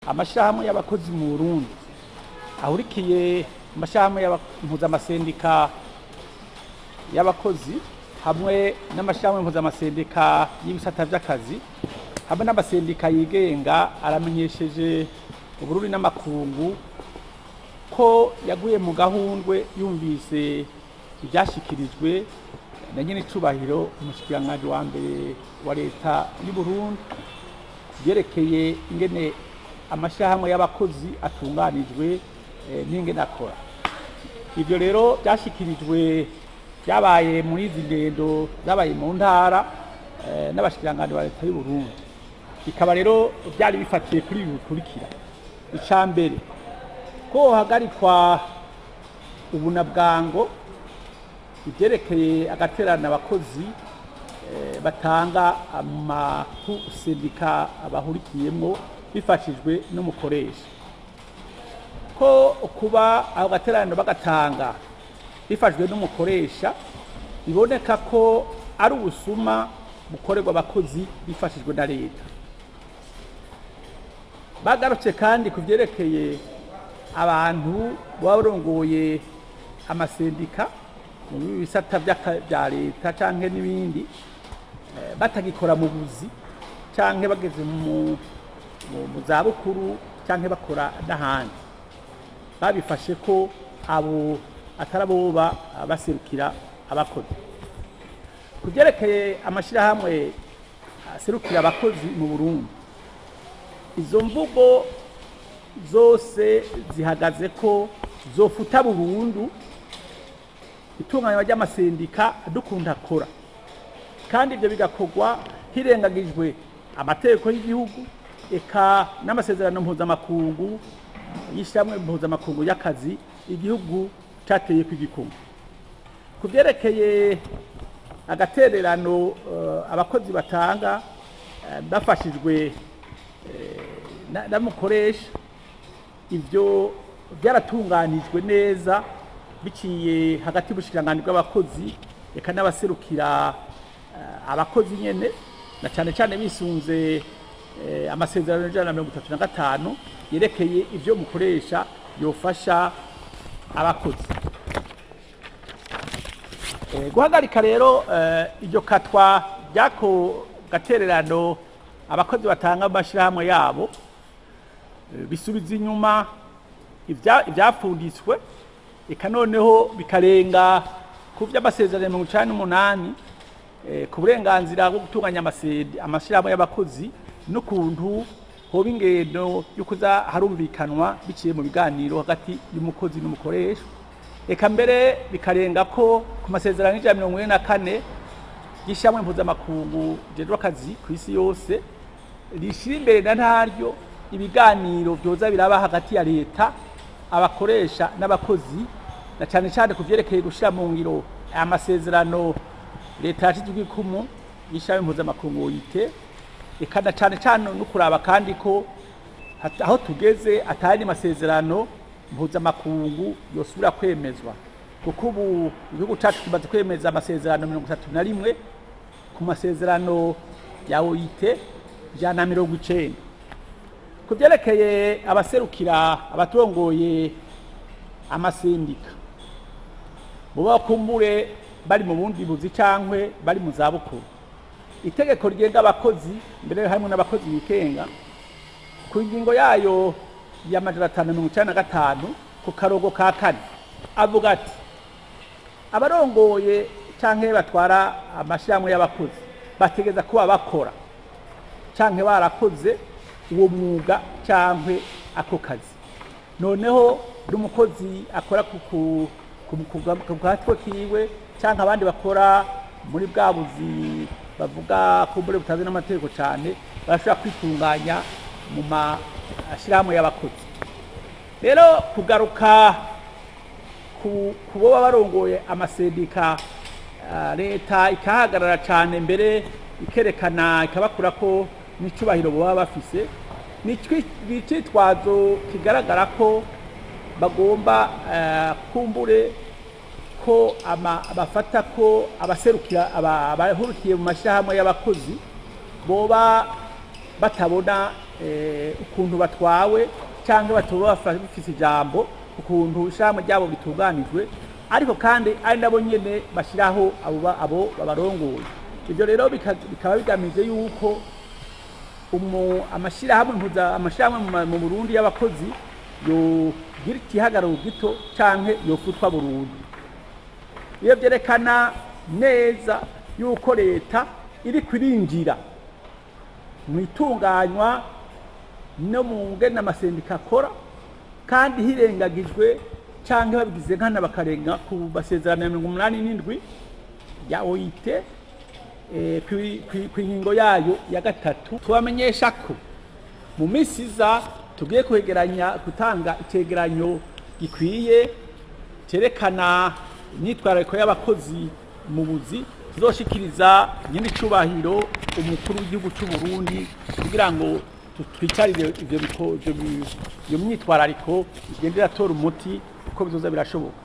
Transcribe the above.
amashyirahamwe y'abakozi mu burundi ahurikiye amashyirahamwe mpuzamasendika y'abakozi hamwe n'amashyirahamwe mpuzamasendika y'ibisata by'akazi hamwe n'amasendika yigenga aramenyesheje uburundi n'amakungu ko yaguye mu gahundwe yumvise ibyashyikirijwe na nyine icubahiro umushikiranganji wa mbere wa leta y'u Burundi byerekeye ingene amashyirahamwe y'abakozi atunganijwe n'ingene akora ibyo rero byashyikirijwe byabaye muri izi ngendo zabaye mu ntara n'abashikiranganji ba leta y'u Burundi bikaba rero byari bifatiye kuri ibi bikurikira icya mbere ko hagarikwa ubunabwango ibyerekeye agaterana abakozi batanga amasendika bahurikiyemo bifashijwe n'umukoresha ko kuba ako gaterano bagatanga bifashijwe n'umukoresha biboneka ko ari ubusuma bukorerwa abakozi bifashijwe na leta bagarutse kandi ku byerekeye abantu baba barongoye amasendika mu bisata bya leta cyangwa n'ibindi batagikora mu buzi cyangwa bageze mu zabukuru cyangwa bakora n'ahandi babifashe ko abo atari abo baserukira abakozi ku byerekeye amashyirahamwe aserukira abakozi mu burundi izo mvugo zose zihagaze ko zofuta burundu itunganywa ry'amasendika dukunda akora kandi ibyo bigakorwa hirengagijwe amategeko y'igihugu eka n'amasezerano mpuzamakungu y'ishyirahamwe mpuzamakungu y'akazi igihugu cyateye ku igikumwe ku byerekeye agatererano abakozi batanga bafashijwe n'amukoresha ibyo byaratunganijwe neza biciye hagati y'ubushikiranganji bw'abakozi reka n'abaserukira abakozi nyene na cyane cyane bisunze amasezerano y'ijana na mirongo itatu na gatanu yerekeye ibyo mukoresha yofasha abakozi guhagarika rero iryo katwa ry'ako gatererano abakozi batanga amashyirahamwe yabo bisubiza inyuma ibyapfunditswe eka noneho bikarenga ku by'amasezerano mirongo icyenda n'umunani ku burenganzira bwo gutunganya amashyirahamwe y'abakozi n'ukuntu hoba ingendo yo kuza harumvikanwa biciye mu biganiro hagati y'umukozi n'umukoresha reka mbere bikarenga ko ku masezerano y'ijana mirongo ine na kane y'ishyirahamwe mpuzamakungu rijejwe akazi ku isi yose rishyira imbere na ntaryo ibiganiro byoza biraba hagati ya leta abakoresha n'abakozi na cyane cyane ku byerekeye gushyira mu ngiro aya masezerano leta yashyizwe ikumu y'ishyirahamwe mpuzamakungu yite eka na cyane cyane no kuraba kandi ko aho tugeze atari masezerano mpuzamakungu yosubira kwemezwa kuko ubu igihugu cyacu kimaze kwemeza amasezerano mirongo itatu na rimwe ku masezerano ya OIT ijana na mirongo icenda ku byerekeye abaserukira abatongoye amasendika muba bakumbure bari mu bundi buzi cyangwa bari mu zabukuru itegeko rigenga abakozi mbere harimo n'abakozi bikenga ku ngingo yayo y'amajana atanu mirongo icyenda na gatanu ku karogo ka kane avuga ati abarongoye cyangwa batwara amashyirahamwe y'abakozi bategeza kuba bakora cyangwa barakoze uwo mwuga cyangwa ako kazi noneho n'umukozi akora ku gatwe kiwe cyangwa abandi bakora muri bwa buzi bavuga ko mbere butazi n'amategeko cyane barashobora kwitunganya mu mashyirahamwe y'abakozi rero kugaruka ku bo baba barongoye amasendika leta ikahagarara cyane mbere ikerekana ikabakura ko n'icubahiro baba bafise ni icyitwazo kigaragara ko bagomba kumbure ko bafata ko abaserukira abahurukiye mu mashyirahamwe y'abakozi boba batabona eh, ukuntu batwawe cyangwa batoba bafa- bafise ijambo ukuntu ishyirahamwe ryabo ritunganijwe ariko kandi ari nabo nyene bashyiraho abo ba- abo babarongoye ibyo rero bika- bikaba bigamije yuko umu amashyirahamwe mpuza amashyirahamwe mu ma- mu Burundi y'abakozi yogira igihagararo gito canke yofutwa burundu iyo byerekana neza yuko leta iri kwirinjira mu itunganywa no mu ngene amasendika akora kandi hirengagijwe cyangwa babigize nkana bakarenga ku masezerano ya mirongo umunani n'indwi ya OIT eh, kwi- kwi- ku ngingo yayo ya gatatu tubamenyesha ko mu minsi iza tugiye kwegeranya gutanga icyegeranyo gikwiye cyerekana imyitwarariko y'abakozi mu buzi tuzoshikiriza nyine icubahiro umukuru w'igihugu cy'u Burundi kugira ngo tu- twicarire ivyo biko- ivyo bi- iyo myitwarariko igende iratora umuti uko bizoza birashoboka